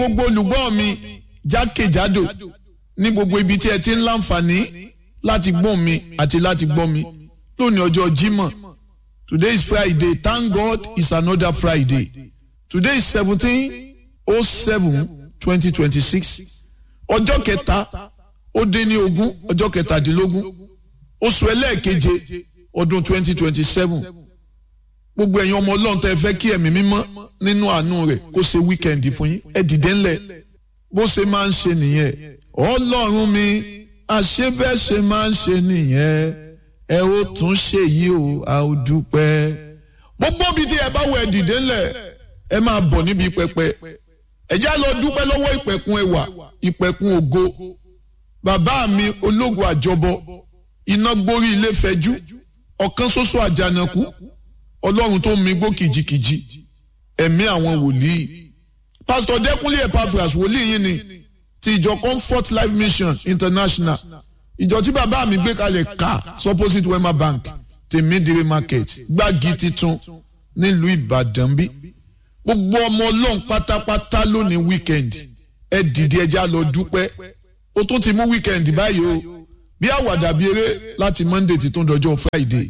gbogbo olùgbọ́ mi jákèjádò ní gbogbo ibi tí ẹ ti ń láǹfààní láti gbọ́ mi àti láti gbọ́ mi lónìí ọjọ́ Jímọ̀ today is Friday thank God it's another Friday today is seventeen oh seven twenty twenty six ọjọ́ kẹta ó dín ní ogún ọjọ́ kẹtàdínlógún oṣù ẹlẹ́ẹ̀keje ọdún twenty twenty seven gbogbo ẹ̀yin ọmọ ọlọ́run tẹ́ fẹ́ kí ẹ̀mí mímọ́ nínú àánú rẹ̀ kó ṣe wíkẹ́ndì fún yín ẹ dìde ńlẹ̀ bó ṣe máa ń ṣe nìyẹn ọlọ́run mi àṣebẹ́ ṣe máa ń ṣe nìyẹn ẹ ó tún ṣe yìí o a ó dúpẹ́ gbogbo bíi tí ẹ bá wọ ẹ dìde ńlẹ̀ ẹ máa bọ̀ níbi pẹpẹ ẹ já lọ dúpẹ́ lọ́wọ́ ìpẹ̀kun ẹwà ìpẹ̀kun ògo bàbá mi ológun àjọbọ iná gbórí ilé fẹjú ọ̀kan ṣoṣo àjànàkú ọlọ́run tó mi gbó kìjikìji ẹ̀mí àwọn wòlíì pásítọ̀ dẹ́kunlé epaphras wòlíì yìí ni ti ìjọ comfort life mission international ìjọ tí bàbá mi gbé kalẹ̀ ká supposite wema bank tèmídìrí market gbági titun nílùú ìbàdàn bí gbogbo ọmọ ọlọ́run pátápátá lónìí weekend ẹ dìde ẹja lọ dúpẹ́ ó tún ti mú weekend báyìí o bí àwàdà bí eré láti monday ti tún dọjọ́ friday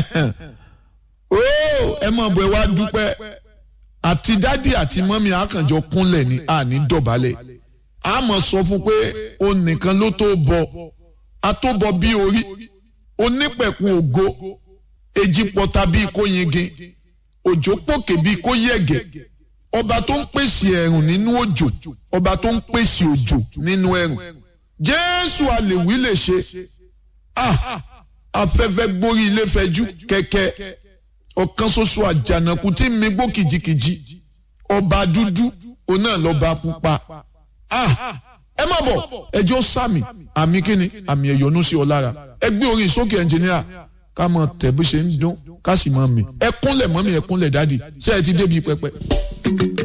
ó ẹ mọ̀ bọ̀ ẹ wá dúpẹ́ àti dádì àti mọ́mí àkànjọ kúnlẹ̀ ní àní dọ̀bálẹ̀ a mọ̀ sọ fún pé o nìkan ló tó bọ a tó bọ bí orí onípẹ̀kun ògo èjì pọ̀ta bíi kó yingin òjò pòkè bíi kó yẹ̀gẹ̀ ọba tó ń pèsè ẹ̀rùn nínú òjò ọba tó ń pèsè òjò nínú ẹ̀rùn jésù àlèwí lè ṣe ah afẹ́fẹ́ gbórí ilé fẹjú kẹ̀kẹ́ ọ̀kan ṣoṣo àjànàkú tí mi gbó kìjikìji ọba dúdú òun náà lọ́ba pupa ah ẹ má bọ̀ ẹjọ́ sàmì àmì kíni àmì ẹ̀yọ́nú sí ọ lára ẹ gbé orin sókè ẹnjìníà ká mọ tẹ̀ bó ṣe ń dún ká sì mọ mi ẹ kúnlẹ̀ mọ́mí ẹ kúnlẹ̀ dádì ṣé ẹ ti débi pẹpẹ.